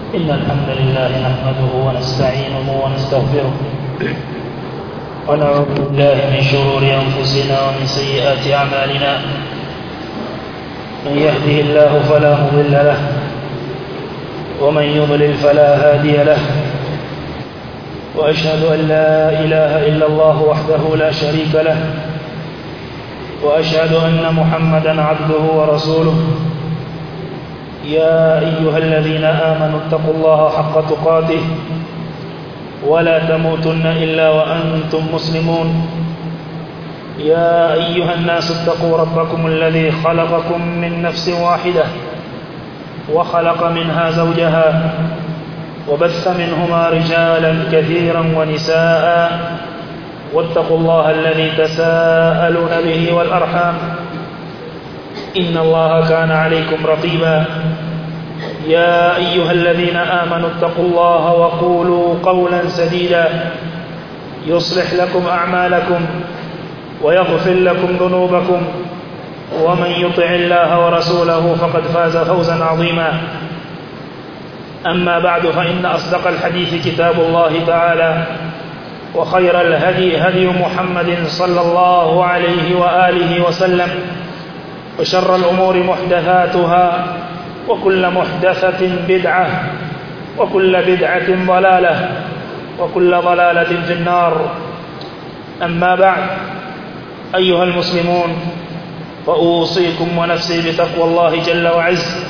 إن الحمد لله نحمده ونستعينه ونستغفره ونعوذ بالله من شرور أنفسنا ومن سيئات أعمالنا من يهده الله فلا مضل له ومن يضلل فلا هادي له وأشهد أن لا إله إلا الله وحده لا شريك له وأشهد أن محمدا عبده ورسوله يا أيها الذين آمنوا اتقوا الله حق تقاته ولا تموتن إلا وأنتم مسلمون يا أيها الناس اتقوا ربكم الذي خلقكم من نفس واحدة وخلق منها زوجها وبث منهما رجالا كثيرا ونساء واتقوا الله الذي تساءلون به والأرحام إن الله كان عليكم رقيبا يا أيها الذين آمنوا اتقوا الله وقولوا قولا سديدا يصلح لكم أعمالكم ويغفر لكم ذنوبكم ومن يطع الله ورسوله فقد فاز فوزا عظيما أما بعد فإن أصدق الحديث كتاب الله تعالى وخير الهدي هدي محمد صلى الله عليه وآله وسلم وشر الأمور محدثاتها وكل محدثة بدعة وكل بدعة ضلالة وكل ضلالة في النار أما بعد أيها المسلمون فأوصيكم ونفسي بتقوى الله جل وعز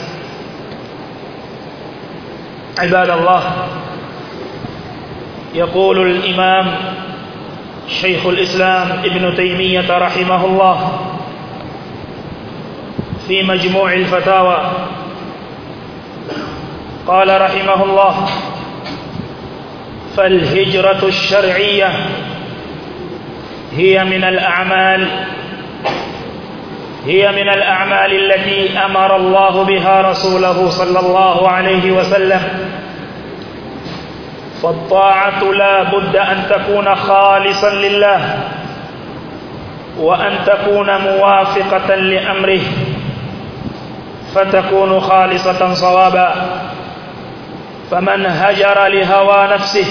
عباد الله يقول الإمام شيخ الإسلام ابن تيمية رحمه الله في مجموع الفتاوى قال رحمه الله فالهجرة الشرعية هي من الأعمال هي من الأعمال التي أمر الله بها رسوله صلى الله عليه وسلم فالطاعة لا بد أن تكون خالصا لله وأن تكون موافقة لأمره فتكون خالصة صوابا فمن هجر لهوى نفسه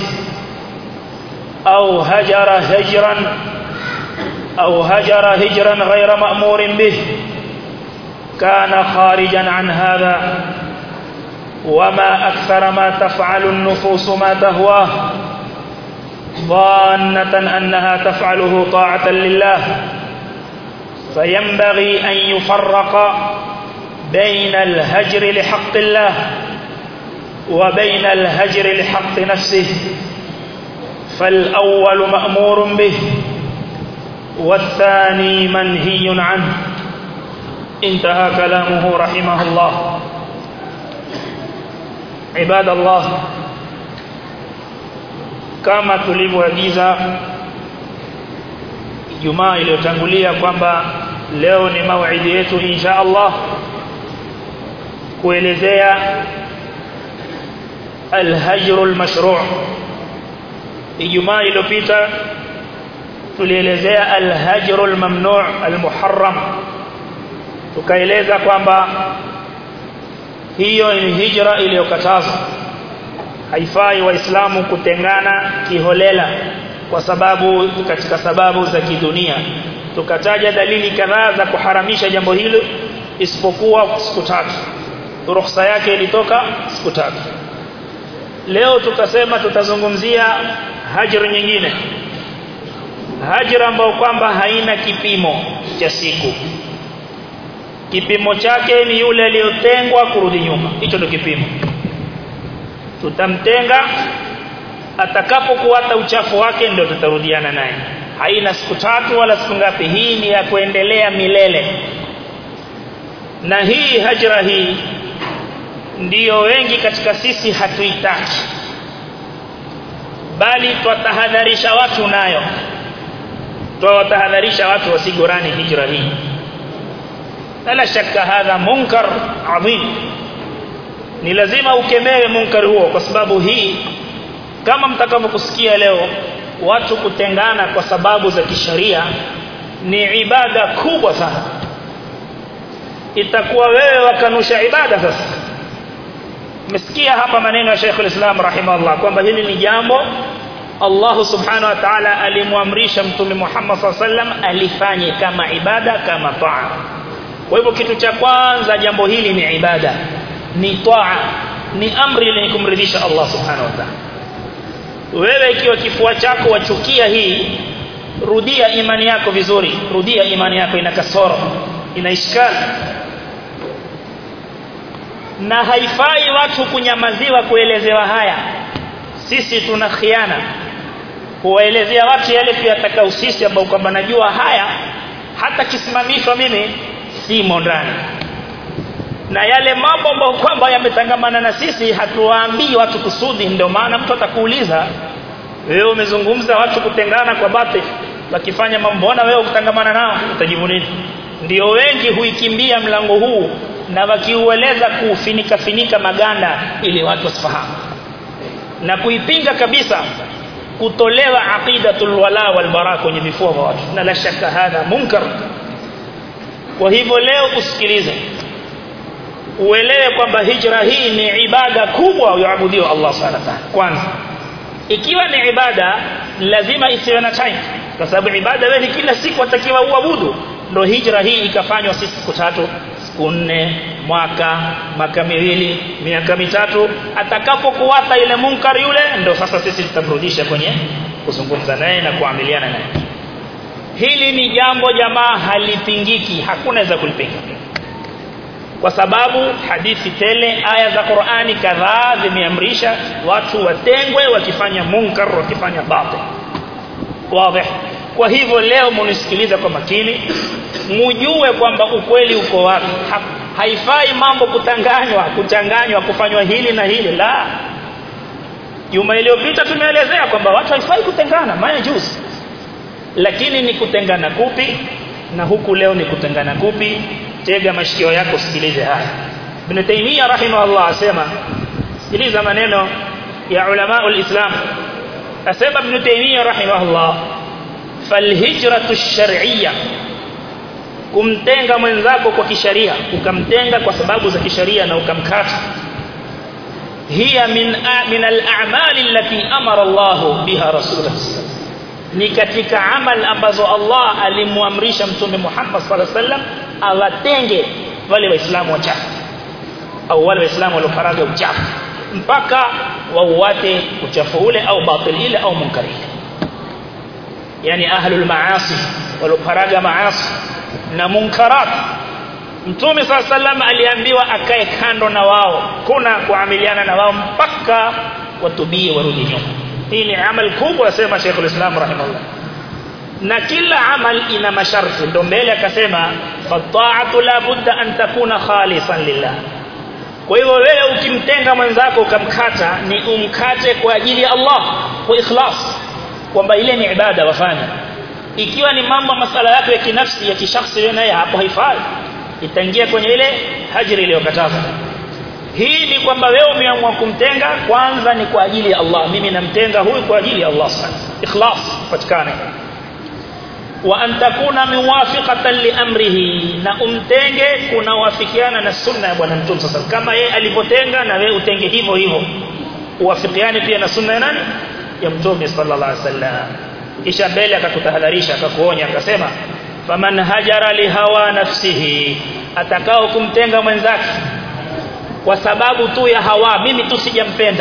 أو هجر هجرا أو هجر هجرا غير مأمور به كان خارجا عن هذا وما أكثر ما تفعل النفوس ما تهواه ظانة أنها تفعله طاعة لله فينبغي أن يفرق بين الهجر لحق الله وبين الهجر لحق نفسه فالأول مأمور به والثاني منهي عنه انتهى كلامه رحمه الله عباد الله kama tulivyoagiza Ijumaa iliyotangulia kwamba leo ni mauidi yetu insha Allah kuelezea al-hajr al-mashru' Ijumaa iliyopita tulielezea al-hajr al-mamnu' al-muharram tukaeleza kwamba hiyo ni hijra iliyokatazwa haifai waislamu kutengana kiholela kwa sababu katika sababu za kidunia tukataja dalili kadhaa za kuharamisha jambo hilo isipokuwa siku tatu ruhusa yake ilitoka siku tatu leo tukasema tutazungumzia hajr nyingine hajr ambayo kwamba haina kipimo cha siku kipimo chake ni yule aliyotengwa kurudi nyuma hicho ndio kipimo tutamtenga atakapokuata uchafu wake ndio tutarudiana naye haina siku tatu wala siku ngapi hii ni ya kuendelea milele na hii hajra hii ndiyo wengi katika sisi hatuitaki bali twatahadharisha watu nayo twawatahadharisha watu wasigorani hijra hii la shakka hadha munkar adhim ni lazima ukemewe munkar huo kwa sababu hii kama mtakavyokusikia leo watu kutengana kwa sababu za kisharia ni ibada kubwa sana itakuwa wewe wakanusha ibada sasa umesikia hapa maneno ya Sheikh al-Islam rahimahullah kwamba hili ni jambo Allah subhanahu wa ta'ala alimwamrisha mtume Muhammad sallam alifanye kama ibada kama taa kwa hivyo kitu cha kwanza jambo hili ni ibada ni taa ni amri lenye kumridhisha Allah subhanahu wa ta'ala wewe ikiwa kifua chako wachukia hii rudia imani yako vizuri rudia imani yako ina kasoro ina ishkali na haifai watu kunyamaziwa kuelezewa haya sisi tuna khiana kuwaelezea watu yale pia atakao sisi ambao kwamba najua haya hata kisimamishwa mimi simo ndani na yale mambo ambayo kwamba yametangamana na sisi hatuwaambii watu kusudi ndio maana mtu atakuuliza wewe umezungumza watu kutengana kwa bati wakifanya mambo mbona wewe kutangamana nao utajibu nini ndio wengi huikimbia mlango huu na wakiueleza kufinika finika maganda ili watu wasifahamu na kuipinga kabisa kutolewa aqidatul wala wal bara kwenye vifua vya watu na la shaka hadha munkar kwa hivyo leo usikilize uelewe kwamba hijra hii ni ibada kubwa yaabudiwa Allah subhanahu wa ta'ala kwanza ikiwa ni ibada lazima isiwe na time kwa sababu ibada wewe ni kila siku atakiwa uabudu ndio hijra hii ikafanywa sisi siku tatu siku nne mwaka maka miwili miaka mitatu atakapokuwata ile munkar yule ndio sasa sisi tutamrudisha kwenye kuzungumza naye na kuamiliana naye hili ni jambo jamaa halipingiki hakuna za kulipinga kwa sababu hadithi tele aya za Qur'ani kadhaa zimeamrisha watu watengwe wakifanya munkar wakifanya batil wazi kwa hivyo leo munisikiliza kwa makini mujue kwamba ukweli uko wapi ha, haifai mambo kutanganywa kuchanganywa kufanywa hili na hili la juma iliyopita tumeelezea kwamba watu haifai kutengana maana juzi lakini ni kutengana kupi na huku leo ni kutengana kupi tega mashikio yako sikilize haya Ibn Taymiyyah rahimahullah asema sikiliza maneno ya ulama ulislam asema Ibn Taymiyyah rahimahullah falhijratu ash-shar'iyyah kumtenga mwenzako kwa kisharia ukamtenga kwa sababu za kisharia na ukamkata hiya min min al-a'mal allati amara Allah biha rasuluhu ni katika amal ambazo Allah alimwamrisha mtume Muhammad sallallahu alaihi wasallam awatenge wale waislamu wachafu au wale waislamu waliofaraga uchafu mpaka wauate uchafu ule au batil ile au munkar ile yani ahlul maasi waliofaraga maasi na munkarat mtume sallallahu alaihi wasallam aliambiwa akae kando na wao kuna kuamiliana na wao mpaka watubie warudi nyuma hii ni amal kubwa asema Sheikh al-Islam rahimahullah na kila amal ina masharti ndio mbele akasema fata'atu la budda an takuna khalisan lillah kwa hivyo wewe ukimtenga mwenzako ukamkata ni umkate kwa ajili ya Allah kwa ikhlas kwamba ile ni ibada wafanya ikiwa ni mambo masala yako ya kinafsi ya kishakhsi wewe naye hapo haifai itaingia kwenye ile hajri iliyokatazwa hii ni kwamba wewe umeamua kumtenga kwanza ni kwa ajili ya Allah mimi namtenga huyu kwa ajili ya Allah subhanahu ikhlas patikane wa an takuna muwafiqatan li amrihi na umtenge kunawafikiana na sunna ya bwana mtume sasa kama yeye alipotenga na wewe utenge hivyo hivyo uwafikiane pia na sunna ya nani ya mtume sallallahu alaihi wasallam kisha mbele akakutahadharisha akakuonya akasema faman hajara li hawa nafsihi atakao kumtenga mwenzake kwa sababu tu ya hawa mimi tu sijampenda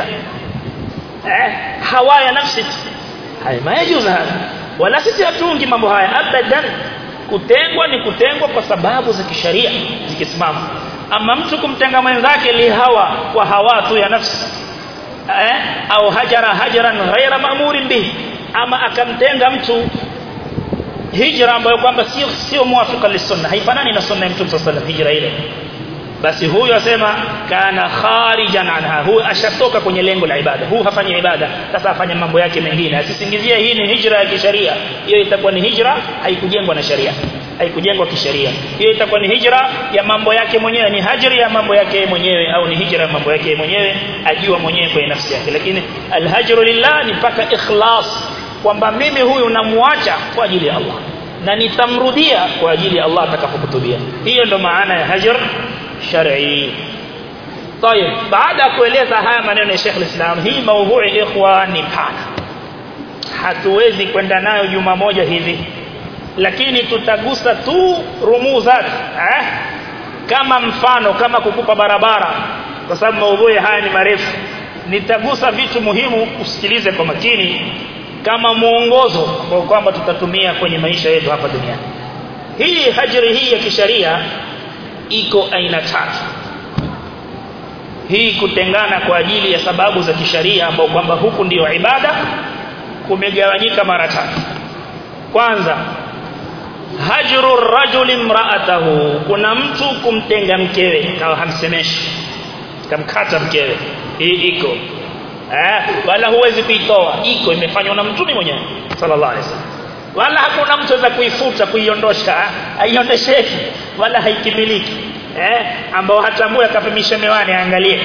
eh hawa ya nafsi hai majuzu haya wala sisi hatungi mambo haya abadan kutengwa ni kutengwa kwa sababu za kisharia zikisimama ama mtu kumtenga mwenzake li hawa kwa hawa tu ya nafsi eh au hajara hajaran ghaira ma'murin bihi ama akamtenga mtu hijra ambayo kwamba sio sio muafika lisunna haifanani na sunna ya mtume sallallahu alaihi hijra ile basi huyu asema kana kharijan anha huyu ashatoka kwenye lengo la ibada huyu hafanyi ibada sasa afanya mambo yake mengine asisingizie hii ni hijra ya kisheria hiyo itakuwa ni hijra haikujengwa na sharia haikujengwa kisheria hiyo itakuwa ni hijra ya mambo yake mwenyewe ni hajri ya mambo yake mwenyewe au ni hijra ya mambo yake mwenyewe ajua mwenyewe kwa nafsi yake lakini alhajru lillah ni paka ikhlas kwamba mimi huyu namuacha kwa ajili ya Allah na nitamrudia kwa ajili ya Allah atakapokutubia hiyo ndo maana ya hajr shar'i طيب baada ya kueleza haya maneno ya Sheikh al-Islam hii maudhui ikhwa ni pana hatuwezi kwenda nayo juma moja hivi lakini tutagusa tu rumuzat eh kama mfano kama kukupa barabara kwa sababu maudhui haya ni marefu nitagusa vitu muhimu usikilize kwa makini kama muongozo kwa kwamba tutatumia kwenye maisha yetu hapa duniani hii hajri hii ya kisharia iko aina tatu hii kutengana kwa ajili ya sababu za kisharia ambao kwamba huku ndiyo ibada kumegawanyika mara tatu kwanza hajru rajuli imra'atahu kuna mtu kumtenga mkewe kawa hamsemeshi kamkata mkewe hii iko eh wala huwezi kuitoa iko imefanywa na mtume mwenyewe sallallahu alaihi wasallam wala hakuna mtu za kuifuta kuiondosha haiondosheki wala haikimiliki eh ambao hatambui akapimisha miwani aangalie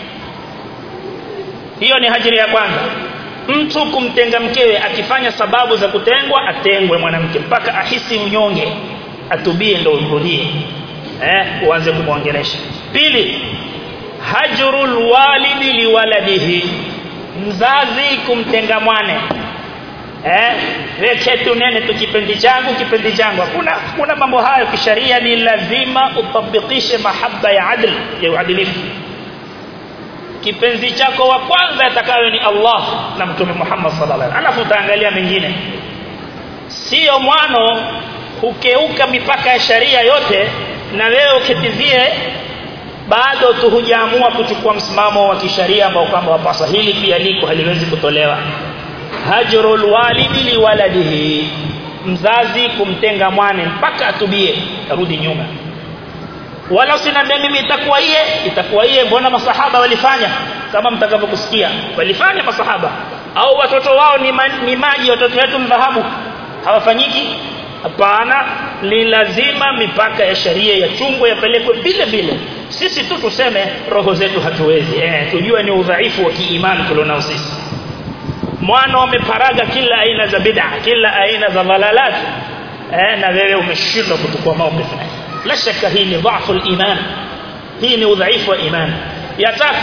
hiyo ni hajiri ya kwanza mtu kumtenga mkewe akifanya sababu za kutengwa atengwe mwanamke mpaka ahisi unyonge atubie ndio urudie eh uanze kumwongelesha pili hajrul walidi liwaladihi mzazi kumtenga mwane eh weketu nene tu kipendi changu kipendi changu hakuna kuna mambo hayo kisharia ni lazima utabikishe mahaba ya adl ya uadilifu kipenzi chako wa kwanza atakayo ni Allah na mtume Muhammad sallallahu alaihi wasallam alafu utaangalia mengine sio mwano hukeuka mipaka ya sharia yote na wewe ukitizie bado tu hujaamua kuchukua msimamo wa kisharia ambao kwamba wapasa hili pia liko haliwezi kutolewa hajrul walidi liwaladihi mzazi kumtenga mwane mpaka atubie arudi nyuma wala usiniambie mimi itakuwa iye itakuwa iye mbona masahaba walifanya kama mtakavyokusikia walifanya masahaba au watoto wao ni, ma, ni maji watoto wetu mdhahabu hawafanyiki hapana ni lazima mipaka ya sharia ya chungwa yapelekwe vile vile sisi tu tuseme roho zetu hatuwezi eh tujue ni udhaifu wa kiimani tulionao sisi mwana wameparaga kila aina za bid'a kila aina za dhalalat eh na wewe umeshindwa kuchukua maukifu la shaka hii ni dhaifu iman hii ni udhaifu wa iman ya tatu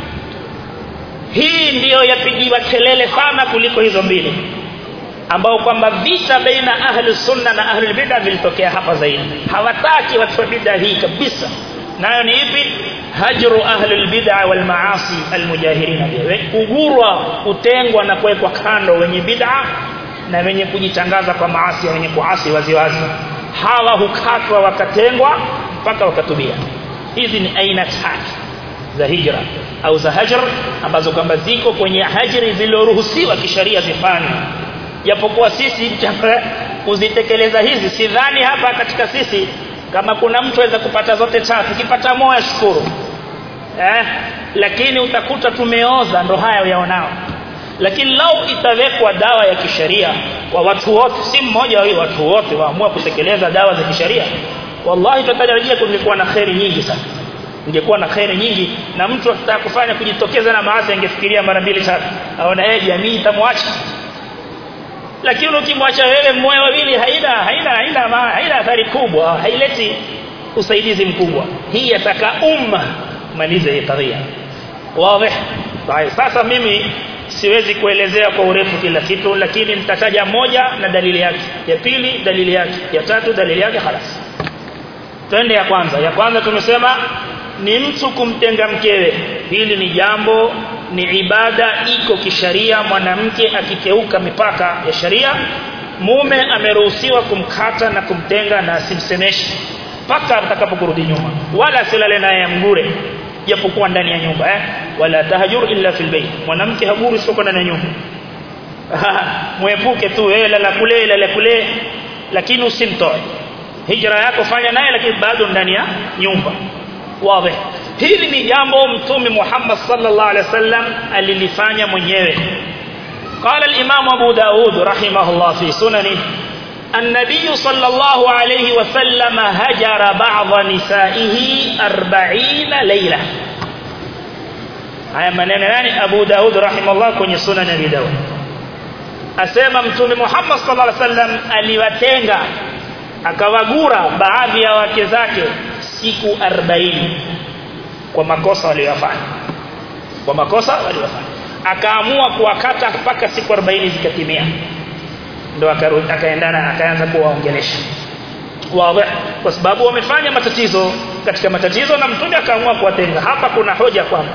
hii ndiyo yapigiwa kelele sana kuliko hizo mbili ambao kwamba vita baina ahli sunna na ahli bid'a vilitokea hapa zaidi hawataki watu wa bid'a hii kabisa nayo ni ipi hajru ahli albid'a wal maasi almujahirin kugurwa kutengwa na kuwekwa kando wenye bid'a na wenye kujitangaza kwa maasi wenye kuasi waziwazi hawa hukatwa wakatengwa mpaka wakatubia hizi ni aina tatu za hijra au za hajr ambazo kwamba ziko kwenye hajri zilizoruhusiwa kisheria zifanywe japokuwa sisi kuzitekeleza hizi sidhani hapa katika sisi kama kuna mtu aweza kupata zote tatu kipata moja shukuru eh lakini utakuta tumeoza ndo haya uyaonao lakini lau itawekwa dawa ya kisheria kwa watu wote si mmoja wa watu wote waamua kutekeleza dawa za kisheria wallahi tutatarajia kungekuwa na khairi nyingi sana ingekuwa na khairi nyingi na mtu akitaka kufanya kujitokeza na maasi angefikiria mara mbili tatu aona yeye jamii itamwacha lakini ukimwacha wewe mmoja wawili haina haina haina haina athari kubwa haileti usaidizi mkubwa hii yataka umma malize hii kadhia wazi sasa mimi siwezi kuelezea kwa urefu kila kitu lakini nitataja moja na dalili yake ya pili dalili yake ya tatu dalili yake خلاص twende ya kwanza ya kwanza tumesema ni mtu kumtenga mkewe hili ni jambo ni ibada iko kisharia mwanamke akikeuka mipaka ya sharia mume ameruhusiwa kumkata na kumtenga na asimsemeshe mpaka atakapokurudi nyuma wala silale naye mgure japokuwa ndani ya nyumba eh wala tahajur illa fil bayt mwanamke haguru sio ndani ya nyumba muepuke tu wewe lala kule lala kule lakini usimtoe hijra yako fanya naye lakini bado ndani ya nyumba wazi hili ni jambo mtume Muhammad sallallahu alaihi wasallam alilifanya mwenyewe قال الإمام أبو داود رحمه الله في سننه النبي صلى الله عليه وسلم هجر بعض نسائه أربعين ليلة haya maneno yani Abu Daud rahimahullah kwenye sunan Abi Daud asema mtume Muhammad sallallahu alaihi wasallam aliwatenga akawagura baadhi ya wake zake siku 40 kwa makosa waliyofanya kwa makosa waliyofanya akaamua kuwakata mpaka siku 40 zikatimia ndo akarudi akaendana akaanza kuwaongelesha wazi kwa sababu wamefanya matatizo katika matatizo na mtume akaamua kuwatenga hapa kuna hoja kwamba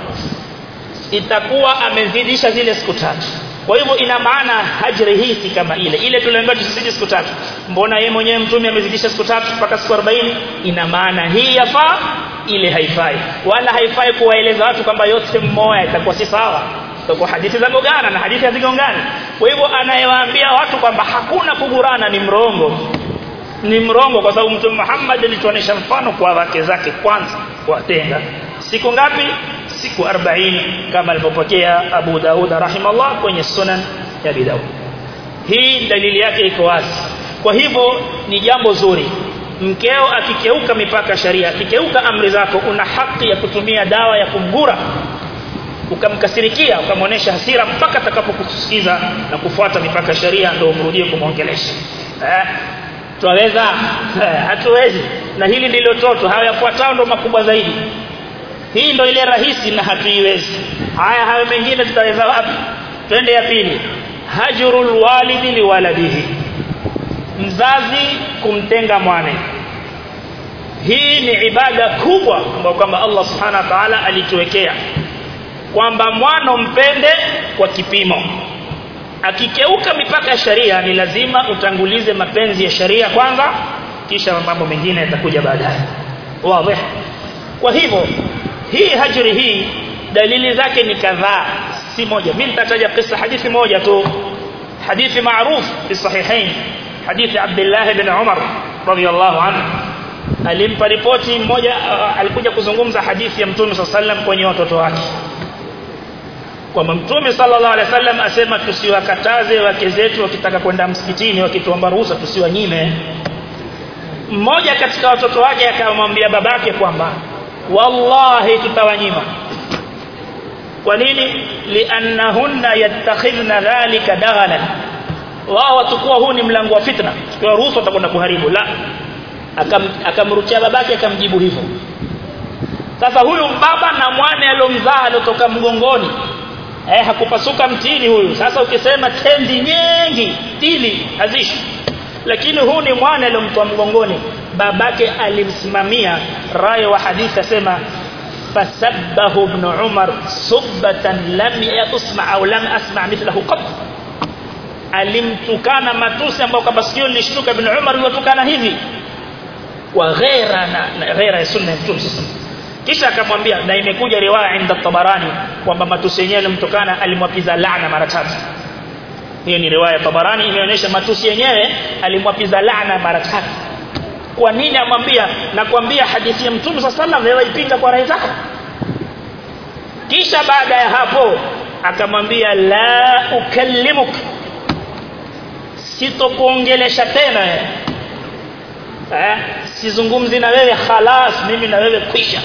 itakuwa amezidisha zile siku tatu kwa hivyo ina maana hajri hii si kama ile ile tuliambiwa tusizidi siku tatu mbona yeye mwenyewe mtume amezidisha siku tatu mpaka siku 40 ina maana hii yafaa ile haifai wala haifai kuwaeleza watu kwamba yote mmoja itakuwa si sawa kwa hadithi za gongana na hadithi hazigongani kwa hivyo anayewaambia watu kwamba hakuna kugurana ni mrongo ni mrongo kwa sababu mtume Muhammad alituonesha mfano kwa wake zake kwanza kuwatenga siku ngapi siku 40 kama alipopokea Abu Daud rahimallah kwenye sunan ya Abi Daud hii dalili yake iko wazi kwa hivyo ni jambo zuri mkeo akikeuka mipaka sharia akikeuka amri zako una haki ya kutumia dawa ya kumgura ukamkasirikia ukamwonesha hasira mpaka atakapokusikiza na kufuata mipaka sharia ndio umrudie kumwongelesha eh twaweza hatuwezi na hili ndilo toto hayafuatao ndo makubwa zaidi hii ndo ile rahisi na hatuiwezi haya hayo mengine tutaweza wapi twende ya pili hajrul walidi liwaladihi mzazi kumtenga mwane hii ni ibada kubwa ambayo kwamba Allah subhanahu wa ta'ala alituwekea kwamba mwana mpende kwa kipimo akikeuka mipaka ya sharia ni lazima utangulize mapenzi ya sharia kwanza kisha mambo mengine yatakuja baadaye wazi kwa hivyo hii hajri hii dalili zake ni kadhaa si moja mimi nitataja kisa hadithi moja tu hadithi maarufu fi sahihain hadithi Abdullah ibn Umar radiyallahu anhu alimpa ripoti mmoja alikuja kuzungumza hadithi ya Mtume sallallahu kwenye watoto wake kwamba Mtume sallallahu alaihi wasallam asema tusiwakataze wake zetu wakitaka kwenda msikitini wakituomba ruhusa tusiwanyime mmoja katika watoto wake akamwambia babake kwamba wallahi tutawanyima kwa nini liannahunna yattakhidhna dhalika daghalan wao watakuwa huu ni mlango wa fitna kwa ruhusa watakwenda kuharibu la akam akamrukia babake akamjibu hivyo sasa huyu baba na mwane alomzaa alotoka mgongoni eh hakupasuka mtini huyu sasa ukisema tendi nyingi dili hazishi lakini huu ni mwana aliyomtoa mgongoni babake alimsimamia rai wa hadithi asema fasabbahu ibn umar subbatan lam yasma au lam asma mithlahu qat alimtukana matusi ambao kama sikio lilishtuka ibn umar yutukana hivi wa ghaira na ghaira ya sunna ya mtume kisha akamwambia na imekuja riwaya inda tabarani kwamba matusi yenyewe alimtokana alimwapiza laana mara tatu hiyo ni riwaya tabarani imeonyesha matusi yenyewe alimwapiza laana mara tatu kwa nini amwambia na kuambia hadithi ya mtume sallallahu alaihi waipinga kwa rai zako kisha baada ya hapo akamwambia la ukallimuk sitokuongelesha tena eh sizungumzi na wewe khalas mimi na wewe kwisha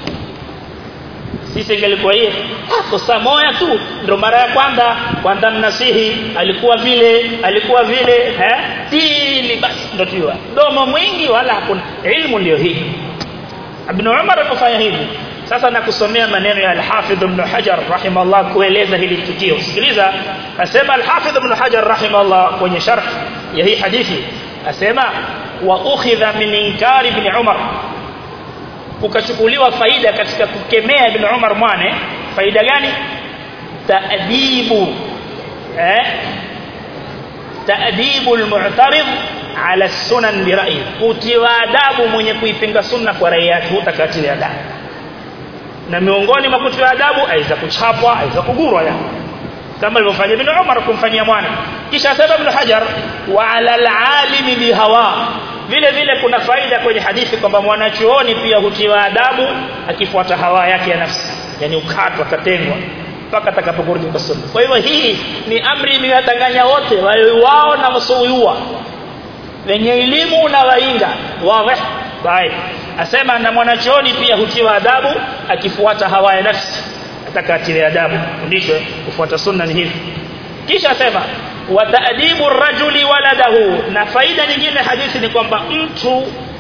sisi ingelikuwa hiyo kosa moja tu ndio mara ya kwanza kwanza mnasihi alikuwa vile alikuwa vile eh tili basi ndio tiwa domo mwingi wala hakuna ilmu ndio hii Ibn Umar alifanya hivi sasa nakusomea maneno ya Al-Hafidh Ibn Hajar rahimahullah kueleza hili tukio sikiliza asema Al-Hafidh Ibn Hajar rahimahullah kwenye sharh ya hii hadithi asema wa ukhidha min inkari ibn Umar kukachukuliwa faida katika kukemea ibn Umar mwane faida gani taadibu eh taadibu almu'tarid ala sunan bi ra'yi kutiwa adabu mwenye kuipinga sunna kwa rai yake hutakatilia adabu na miongoni mwa kutiwa adabu aiza kuchapwa aiza kugurwa ya kama alivyofanya ibn Umar kumfanyia mwana kisha sasa ibn Hajar wa ala alalimi bihawa vile vile kuna faida kwenye hadithi kwamba mwanachuoni pia hutiwa adabu akifuata hawa yake ya nafsi yani ukatwa katengwa mpaka atakapokurudi kwa sunna kwa hivyo hii ni amri imewatanganya wote wao na wasioyua wenye elimu na wainga wazi bye asema na mwanachuoni pia hutiwa adabu akifuata hawa ya nafsi atakatilia adabu fundishwe kufuata sunna ni hivi kisha asema wa ta'dibu rajuli waladahu na faida nyingine hadithi ni kwamba mtu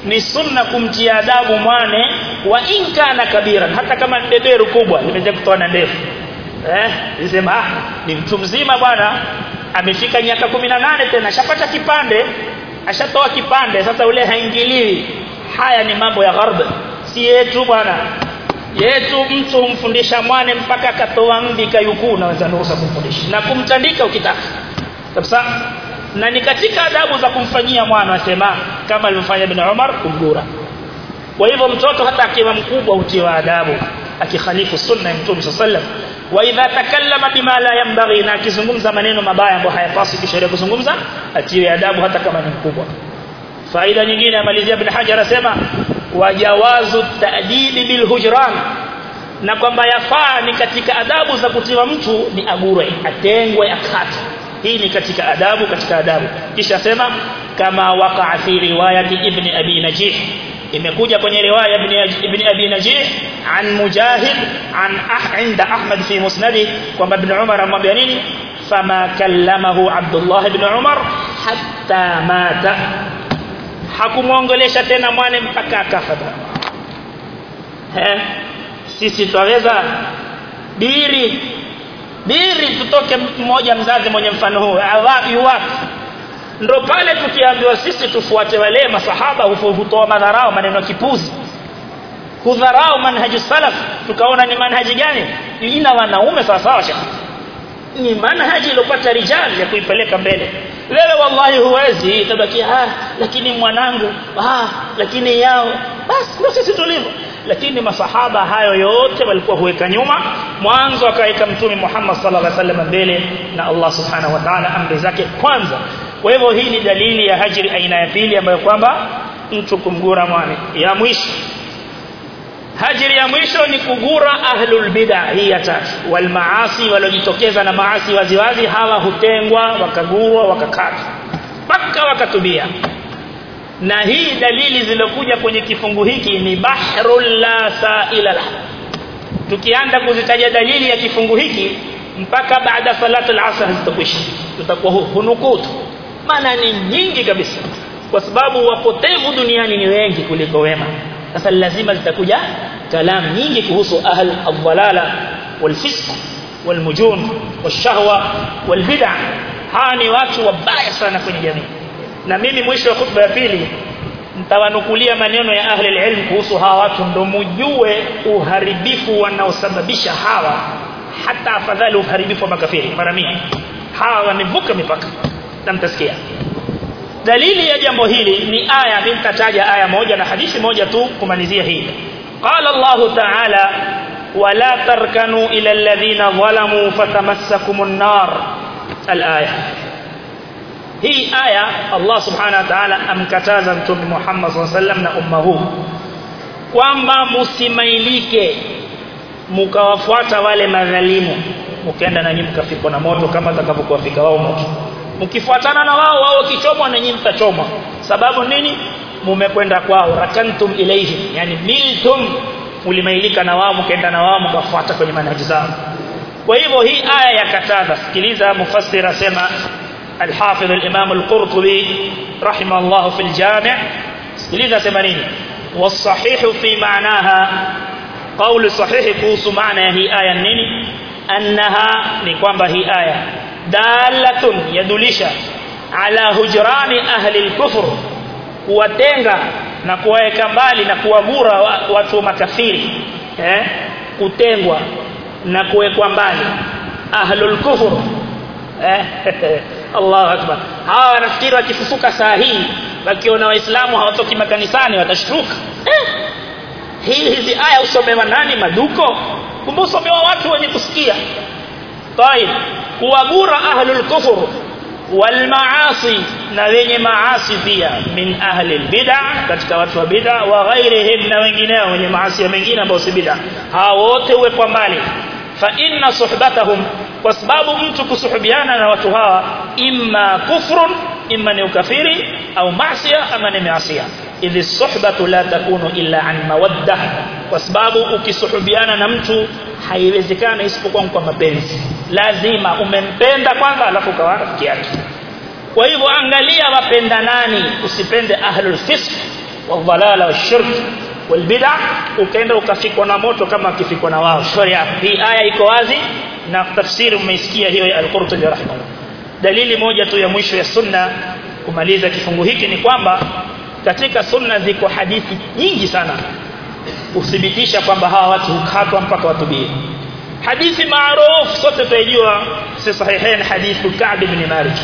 ni sunna kumtia adabu mwane wa inkana kabiran hata kama beberu kubwa limekuja kutoa na ndefu eh nisema ah ni mtu mzima bwana amefika miaka 18 tena ashapata kipande ashatoa kipande sasa ule haingiliwi haya ni mambo ya gharb si yetu bwana yetu mtu humfundisha mwane mpaka akatoa mvi kayukuu naweza nusa kumfundisha na kumtandika ukitaka kabisa na ni katika adabu za kumfanyia mwana asema kama alivyofanya ibn Umar kumgura kwa hivyo mtoto hata akiwa mkubwa hutiwa adabu akikhalifu sunna ya Mtume sallam wa idha takallama bima la yanbaghi na akizungumza maneno mabaya ambayo hayapaswi kisheria kuzungumza atiwe adabu hata kama ni mkubwa faida nyingine amalizia ibn Hajar asema wajawazu ta'dibi bil hujran na kwamba yafaa ni katika adabu za kutiwa mtu ni agure atengwe akate hii ni katika adabu katika adabu kisha sema kama waqa fi riwayati ibn abi najih imekuja kwenye riwaya ibn ibn abi najih an mujahid an ah inda ahmad fi musnadi kwamba ibn umar amwambia nini fama kallamahu abdullah ibn umar hatta mata hakumuongelesha tena mwane mpaka akafa eh sisi twaweza biri biri tutoke mmoja mzazi mwenye mfano huu awapi wapi ndo pale tukiambiwa sisi tufuate wale masahaba hutoa madharau maneno kipuzi kudharau manhaji salaf tukaona ni manhaji gani ina wanaume sawa sawa ni manhaji iliyopata rijal ya kuipeleka mbele wewe wallahi huwezi tabaki ah lakini mwanangu ah lakini yao basi ndio sisi tulivyo lakini masahaba hayo yote walikuwa huweka nyuma mwanzo akaweka mtume Muhammad sallallahu alaihi wasallam mbele na Allah subhanahu wa ta'ala amri zake kwanza kwa hivyo hii ni dalili ya hajri aina ya pili ambayo kwamba mtu kumgura mwane ya mwisho hajri ya mwisho ni kugura ahlul bid'ah hii ya tatu wal maasi waliojitokeza na maasi waziwazi hawa hutengwa wakagurwa wakakatwa mpaka wakatubia na hii dalili zilokuja kwenye kifungu hiki ni bahrul la sa'ila la tukianza kuzitaja dalili ya kifungu hiki mpaka baada salatu al-asr zitakwisha tutakuwa hunukutu maana ni nyingi kabisa kwa sababu wapotevu duniani ni wengi kuliko wema sasa lazima zitakuja kalam nyingi kuhusu ahl ad-dhalala wal-fisq wal-mujun wash-shahwa wal-bid'ah hawa ni watu wabaya sana kwenye jamii na mimi mwisho wa khutba ya pili nitawanukulia maneno ya ahli ilm kuhusu hawa watu ndo mjue uharibifu wanaosababisha hawa hata afadhali uharibifu wa makafiri mara mia hawa wamevuka mipaka na mtasikia dalili ya jambo hili ni aya nitataja aya moja na hadithi moja tu kumalizia hii qala Allah ta'ala wala tarkanu ila alladhina zalamu fatamassakumun nar al-aya hii aya Allah subhanahu wa ta'ala amkataza mtume Muhammad sallallahu alaihi wasallam na umma huu kwamba msimailike mkawafuata wale madhalimu mkaenda na nyinyi mkafikwa na moto kama atakavyokuwafika wao moto mkifuatana na wao wao kichomwa na nyinyi mtachomwa sababu nini mumekwenda kwao rakantum ilayhi yani miltum ulimailika na wao mkaenda na wao mkafuata kwenye manhaji zao kwa hivyo hii aya yakataza sikiliza mufassir asema الحافظ الإمام القرطبي رحمه الله في الجامع لذا ثمانين والصحيح في معناها قول صحيح كوس معنى هي آية النين أنها نقوم هي آية دالة يدلش على هجران أهل الكفر kuwatenga na kuwaweka mbali na kuwagura watu makafiri eh kutengwa na kuwekwa mbali ahlul kufur eh Allahu akbar hawa wanafikiri wakifufuka saa hii wakiona waislamu hawatoki makanisani watashtuka eh hii hizi aya usomewa nani maduko kumbe usomewa watu wenye kusikia طيب kuwagura ahlul kufur wal maasi na wenye maasi pia min ahli bid'ah katika watu wa bid'ah wa ghairihim na wengineo wenye maasi mengine ambao si bid'ah hao wote uwekwa mbali fa inna suhbatahum kwa sababu mtu kusuhubiana na watu hawa imma kufrun imma ni ukafiri au maasiya ama ni maasiya idhi suhbatu la takunu illa an mawadda kwa sababu ukisuhubiana na mtu haiwezekani isipokuwa kwa mapenzi lazima umempenda kwanza alafu ukawa rafiki yake kwa hivyo angalia wapenda nani usipende ahlul fisq wadhalala washirk walbid'a ukaenda ukafikwa na moto kama akifikwa na wao sharia hii aya iko wazi na tafsiri umeisikia hiyo ya al-Qurtubi rahimahullah dalili moja tu ya mwisho ya sunna kumaliza kifungu hiki ni kwamba katika sunna ziko hadithi nyingi sana kuthibitisha kwamba hawa watu hukatwa mpaka watubie hadithi maarufu sote tunajua si sahihain hadithu Ka'b ibn Malik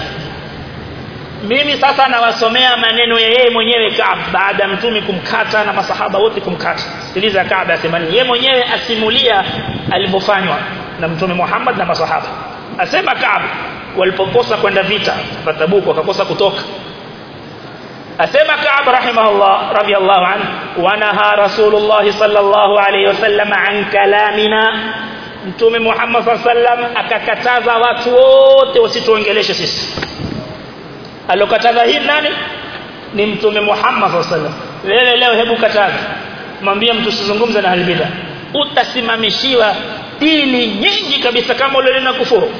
mimi sasa nawasomea maneno ya yeye mwenyewe Ka'b baada mtumi kumkata na masahaba wote kumkata sikiliza Ka'b asema yeye mwenyewe asimulia alivyofanywa na mtume Muhammad na masahaba asema Ka'b walipokosa kwenda vita Tabuk wakakosa kutoka asema Ka'b rahimahullah radiyallahu anhu wanaha rasulullah sallallahu alayhi wasallam an kalamina mtume Muhammad sallam akakataza watu wote wasituongeleshe sisi alokataza hii nani ni mtume Muhammad sallam wewe leo hebu kataza mwambie mtu usizungumze na halibida utasimamishiwa dini nyingi kabisa kama ule na kufuru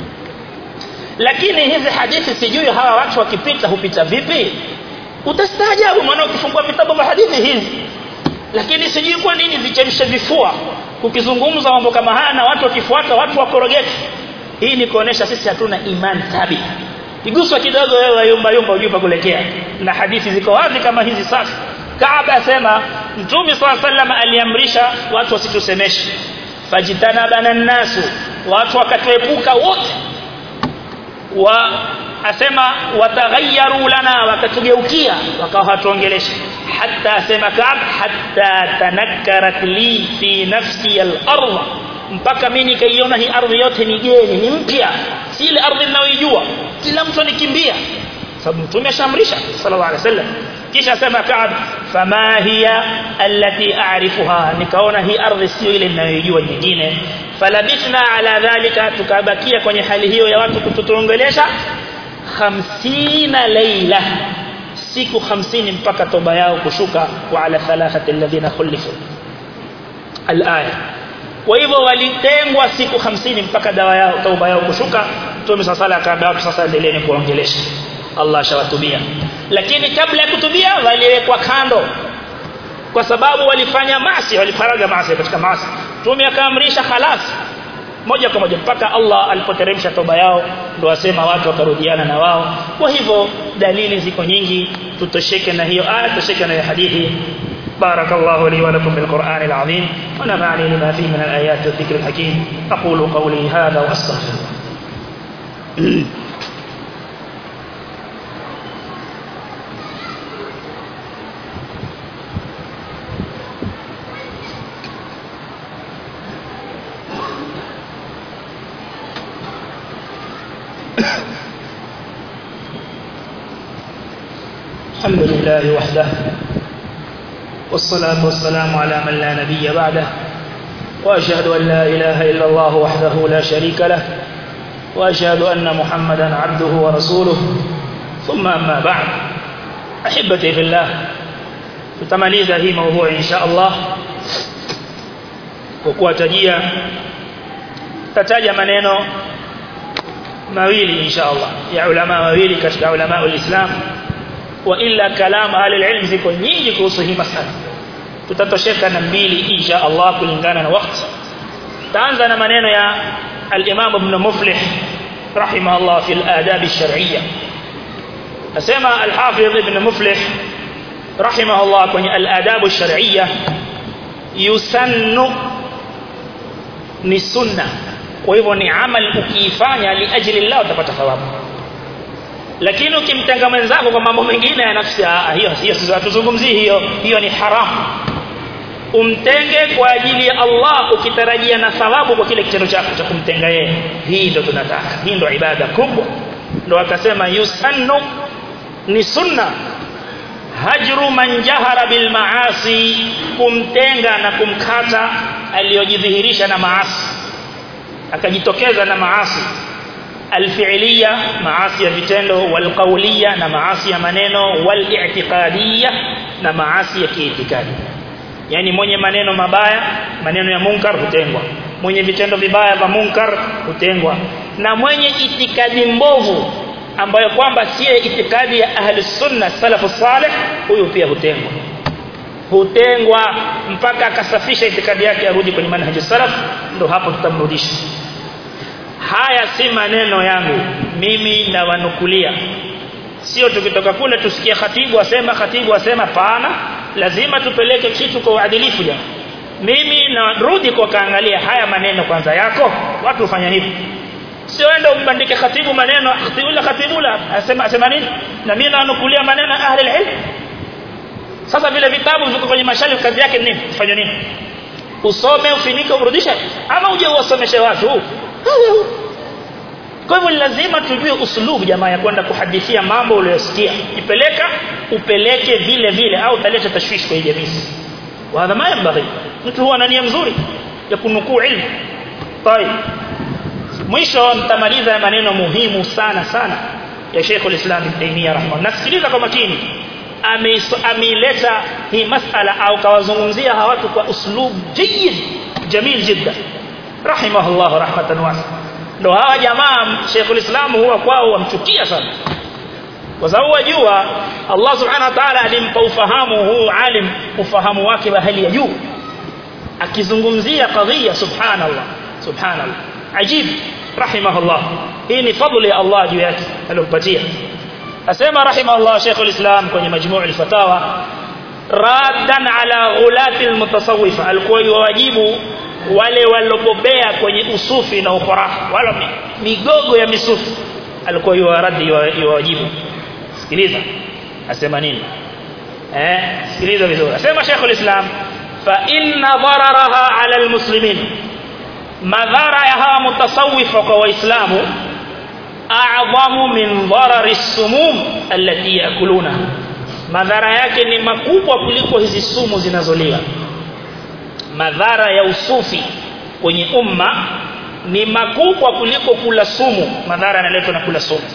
lakini hizi hadithi sijui hawa watu wakipita hupita vipi utastaajabu maana ukifungua vitabu vya hadithi hizi lakini sijui kwa nini vichemshe vifua kukizungumza mambo kama haya na watu wakifuata watu wakorogeke hii ni kuonesha sisi hatuna imani thabiti iguswa kidogo wewe yumba yumba ujupa kulekea na hadithi ziko wazi kama hizi sasa Kaaba asema Mtume SAW aliamrisha watu wasitusemeshe fajitanabana nasu watu wakatuepuka wote wa asema wataghayyaru lana wakatugeukia wakawa hatuongelesha hatta asema Kaab hatta tanakkarat li fi nafsi al-ardh mpaka mimi nikaiona hii ardhi yote ni geni ni mpya si ile ardhi ninayoijua kila mtu anikimbia sababu mtume ashamrisha sallallahu alaihi wasallam kisha asema Kaab fama hiya allati a'rifuha nikaona hii ardhi sio ile ninayoijua nyingine falabithna ala dhalika tukabakia kwenye hali hiyo ya watu kututongelesha 50 leila siku 50 mpaka toba yao kushuka wa ala thalathati alladhina khulifu alaya kwa hivyo walitengwa siku 50 mpaka dawa yao toba yao kushuka Mtume sala akaambia watu sasa endeleeni kuongelesha Allah shawatubia lakini kabla ya kutubia waliwekwa kando kwa sababu walifanya maasi walifaraga maasi katika maasi Mtume akaamrisha khalas moja kwa moja mpaka Allah alipoteremsha toba yao ndio wasema watu wakarudiana na wao kwa hivyo dalili ziko nyingi tutosheke na hiyo aya tutosheke na hiyo hadithi بارك الله لي ولكم بالقرآن العظيم ونفعني لما فيه من الآيات والذكر الحكيم أقول قولي هذا وأستغفر الحمد لله وحده والصلاة والسلام على من لا نبي بعده وأشهد أن لا إله إلا الله وحده لا شريك له وأشهد أن محمدا عبده ورسوله ثم أما بعد أحبتي في الله tutamaliza hii موضوع إن شاء الله kwa kuwatajia tataja maneno mawili insha Allah ya ulama wawili katika ulama ulislam wa illa kalam ahli alilm ziko nyingi kuhusu hii masala tutatosheka na mbili insha Allah kulingana na wakati taanza na maneno ya al-Imam Ibn Muflih rahimahullah fi al-adab ash-shar'iyya asema al-Hafiz Ibn Muflih rahimahullah kwenye al-adab ash-shar'iyya yusannu ni sunna kwa hivyo ni amal ukiifanya liajli Allah utapata thawabu lakini ukimtenga mwenzako kwa mambo mengine ya nafsi hiyo hiyo sisi hatuzungumzii hiyo hiyo ni haramu umtenge kwa ajili ya Allah ukitarajia na thawabu kwa kile kitendo chako cha kumtenga yeye hii ndio tunataka hii ndio ibada kubwa ndio akasema yusannu ni sunna hajru man jahara bil maasi kumtenga na kumkata aliyojidhihirisha na maasi akajitokeza na maasi alfi'liya maasi ya vitendo walqawliya na maasi ya maneno wali'tiqadiyya na maasi ya kiitikadi yani mwenye maneno mabaya maneno ya munkar hutengwa mwenye vitendo vibaya vya munkar hutengwa na mwenye itikadi mbovu ambayo kwamba si itikadi ya ahli sunna salafu salih huyu pia hutengwa hutengwa mpaka akasafisha itikadi yake arudi kwenye manhaji salaf ndo hapo tutamrudisha haya si maneno yangu mimi nawanukulia sio tukitoka kule tusikie khatibu asema khatibu asema pana lazima tupeleke kitu kwa uadilifu jamani mimi narudi kwa kaangalia haya maneno kwanza yako watu ufanya hivi sio enda umbandike khatibu maneno khatibula khatibula asema asema nini na mimi nanukulia maneno ahli alilm sasa vile vitabu viko kwenye mashalif kazi yake nini fanya nini usome ufinike urudishe ama uje uwasomeshe watu kwa hivyo lazima tujue uslubu jamaa ya kwenda kuhadithia mambo uliyosikia ipeleka upeleke vile vile au utaleta tashwishi kwa jamii وهذا ما ينبغي mtu huwa na nia nzuri ya kunukuu ilmu طيب mwisho nitamaliza maneno muhimu sana sana ya Sheikh al-Islam Ibn Taymiyyah rahimahullah nasikiliza kwa makini ameileta hii masala au kawazungumzia hawa watu kwa uslub jayyid jamil jidda rahimahullah rahmatan wasi'a ndo hawa jamaa Sheikh al-Islam huwa kwao wamchukia sana kwa sababu wajua Allah subhanahu wa ta'ala alimpa ufahamu huu alim ufahamu wake wa hali ya juu akizungumzia kadhia subhanallah subhanallah ajib rahimahullah hii ni fadhili ya Allah juu yake aliyompatia asema rahimahullah Sheikh al-Islam kwenye majmuu al-fatawa raddan ala ghulati al-mutasawwifa alikuwa yuwajibu wale walobobea kwenye usufi na ukhurafa wala migogo ya misufi alikuwa yuwaradi yuwajibu sikiliza asema nini eh sikiliza vizuri asema Sheikh al-Islam fa inna dararaha ala al-muslimin madhara ya hawa mutasawifa kwa waislamu a'zamu min darari as-sumum allati yakuluna madhara yake ni makubwa kuliko hizi sumu zinazoliwa madhara ya usufi kwenye umma ni makubwa kuliko kula sumu madhara yanaletwa na kula sumu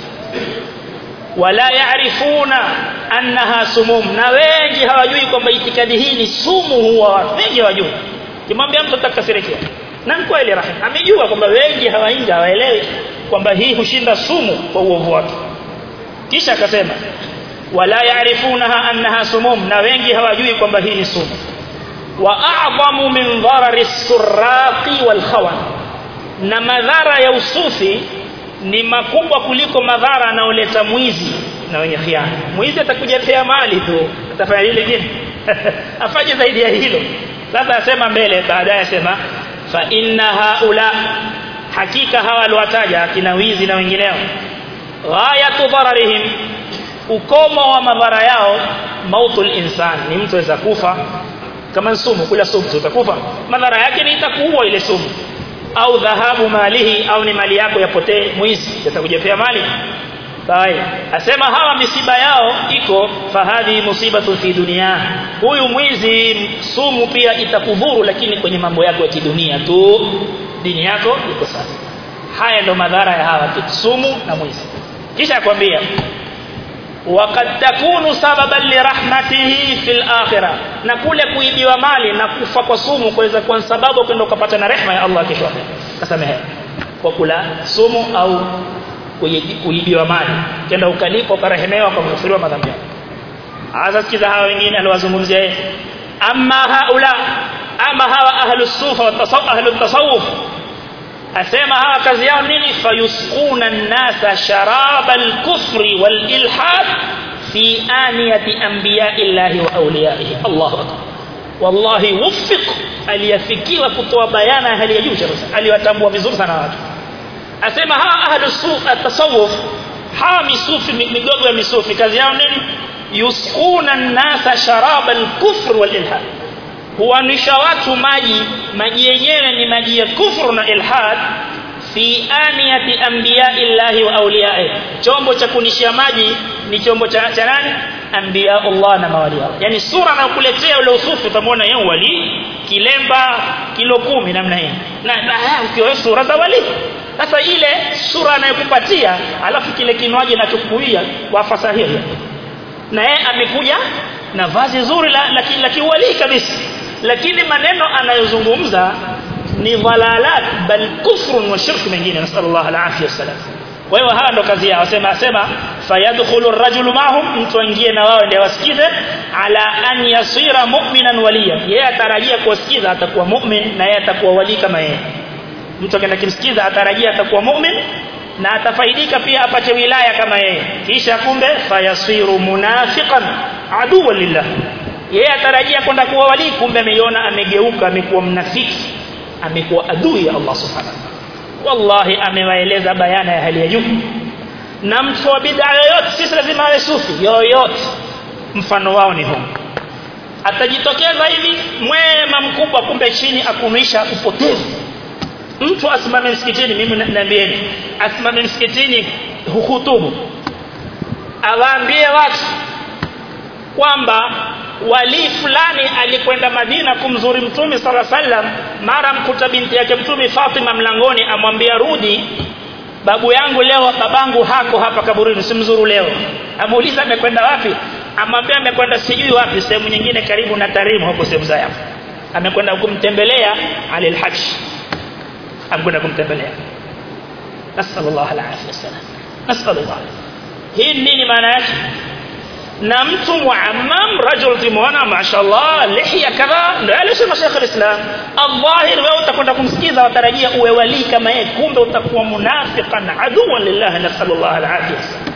wala yaarifuna annaha sumum na wengi hawajui kwamba itikadi hii ni sumu huwa wengi hawajui kimwambia mtu atakasirikia na kweli rahim amejua kwamba wengi hawainga hawaelewi kwamba hii hushinda sumu kwa uovu wake kisha akasema wala yaarifunaha annaha sumum na wengi hawajui kwamba hii ni sumu wa a'zamu min dharari as-surraqi wal khawan na madhara ya usufi ni makubwa kuliko madhara anaoleta mwizi na wenye khiana mwizi atakuja pea mali tu atafanya lile lingine afanye zaidi ya hilo sasa asema mbele baadaye asema fa inna haula hakika hawa aliwataja kina wizi na wengineo ghayatu dararihim ukomo wa madhara yao mautul insan ni mtu aweza kufa kama sumu kula sumu utakufa madhara yake ni itakuua ile sumu au dhahabu malihi au ni mali yako yapotee mwizi atakujepea mali sawa asema hawa misiba yao iko fahadhi musibatu fi dunia huyu mwizi sumu pia itakudhuru lakini kwenye mambo yako ya kidunia tu dini yako iko sawa haya ndo madhara ya hawa sumu na mwizi kisha akwambia وقد تكون سببا لرحمته في الاخره na kule kuibiwa mali na kufa kwa sumu kuweza kuwa sababu kwenda ukapata na rehema ya Allah kesho kasamehe kwa kula sumu au kuibiwa mali kenda ukalipa ukarehemewa kwa kufuriwa madhambi yako hasa sikiza hawa wengine aliwazungumzia yeye amma haula ama hawa ahlu sufa wa tasawuf ahlu tasawuf asema hawa kazi yao nini fayusquna an-nasa sharaba al-kufri wal-ilhad fi aniyati anbiya'illahi wa awliyaihi Allahu akbar wallahi wuffiq aliyafikiwa kutoa bayana hali ya juu kabisa aliwatambua vizuri sana watu asema hawa ahlu sufa at-tasawuf hawa misufi migogo ya misufi kazi yao nini yusquna an-nasa sharaba al-kufr wal-ilhad huanisha watu maji maji yenyewe ni maji ya kufru na ilhad fi aniyati anbiya'illahi wa awliya'i chombo cha kunishia maji ni chombo cha, cha nani anbiya Allah na mawali wao yani sura na kuletea ule usufi utamwona yeye wali kilemba kilo kumi namna hiyo na, na ukiwa sura za wali sasa ile sura anayokupatia alafu kile kinywaji anachokuia kwa fasahihi na yeye amekuja na vazi zuri la la, la kiwali kabisa lakini maneno anayozungumza ni dhalalat bal kufrun wa shirk mengine nasallallahu alaihi wasallam kwa hiyo hawa ndo kazi yao sema sema fayadkhulu ar-rajulu ma'hum mtu aingie na wao ndio wasikize ala an yasira mu'minan waliya yeye atarajia kusikiza atakuwa mu'min na yeye atakuwa wali kama yeye mtu akaenda kimsikiza atarajia atakuwa mu'min na atafaidika pia apate wilaya kama yeye kisha kumbe fayasiru munafiqan aduwa lillah yeye atarajia kwenda kuwa wali kumbe ameiona amegeuka amekuwa mnafiki amekuwa adui ya Allah subhanahu wallahi amewaeleza bayana ya hali ya juu na mtu wa bid'a yoyote sisi lazima awe sufi yoyote mfano wao ni huu atajitokeza hivi mwema mkubwa kumbe chini akumisha upotevu mtu asimame msikitini mimi naambieni asimame msikitini huhutubu awaambie watu kwamba wali fulani alikwenda Madina kumzuri mtume sala sallam mara mkuta binti yake mtume Fatima mlangoni amwambia rudi babu yangu leo babangu hako hapa kaburini simzuru leo amuuliza amekwenda wapi amwambia amekwenda sijui wapi sehemu nyingine karibu na Tarim huko sehemu za yapo amekwenda kumtembelea alil hajj amekwenda kumtembelea nasallallahu alaihi wasallam nasallallahu hii nini maana yake na mtu muammam rajul timuona mashallah lihya kadha ndio alisema Sheikh al-Islam adhahir wewe utakwenda kumsikiza watarajia uwe wali kama yeye kumbe utakuwa munafiqan aduwan lillah nasallallahu alaihi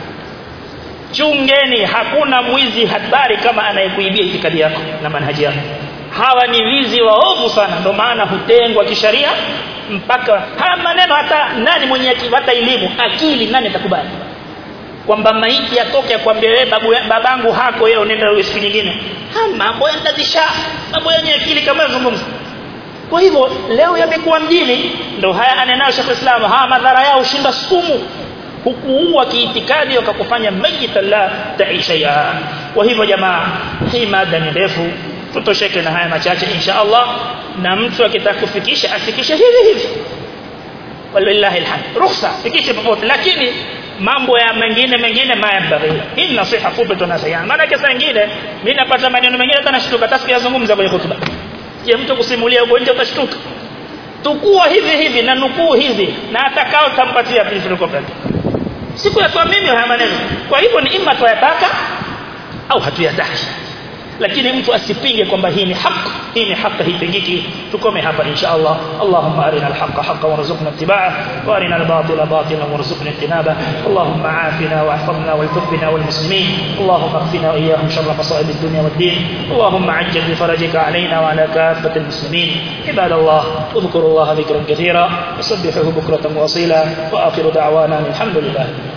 chungeni hakuna mwizi hatari kama anayekuibia itikadi yako na manhaji yako hawa ni wizi waovu sana ndio maana hutengwa kisharia mpaka haya maneno hata nani mwenye hata elimu akili nani atakubali kwamba maiti atoke akwambie wewe babu babangu hako wewe unaenda wewe siku nyingine ha mambo yandazisha mambo yenye akili kama yazungumza kwa hivyo leo yamekuwa mjini ndo haya anenayo Sheikh Islam ha madhara yao shinda sumu hukuua kiitikadi wakakufanya mayita la taisha ya kwa hivyo jamaa hii mada ni ndefu tutosheke na haya machache insha Allah na mtu akitaka kufikisha afikishe hivi hivi walillahi alhamd ruhusa fikishe popote lakini mambo ya mengine mengine mayabaghi hii nasiha fupi tunasema maana kesa nyingine mimi napata maneno mengine hata nashtuka hata sikuyazungumza kwenye hotuba je mtu kusimulia huko nje utashtuka tukua hivi hivi na nukuu hivi na atakao tampatia philosophy siku ya mimi haya maneno kwa hivyo ni imma tuyataka au hatuyataki lakini mtu asipinge kwamba hii ni haki hii ni haki haipingiki tukome hapa insha Allah Allahumma arina alhaqa haqqan warzuqna ittiba'ah wa arina albatila batilan warzuqna ijtinabah Allahumma afina wahfazna waltubna walmuslimin Allahumma اغفنا واياهم شر مصائب الدنيا والدين اللهم عجل بفرجك علينا وعلى كافة المسلمين عباد الله اذكروا الله ذكرا كثيرا وسبحوه بكرة واصيلا واخر دعوانا الحمد لله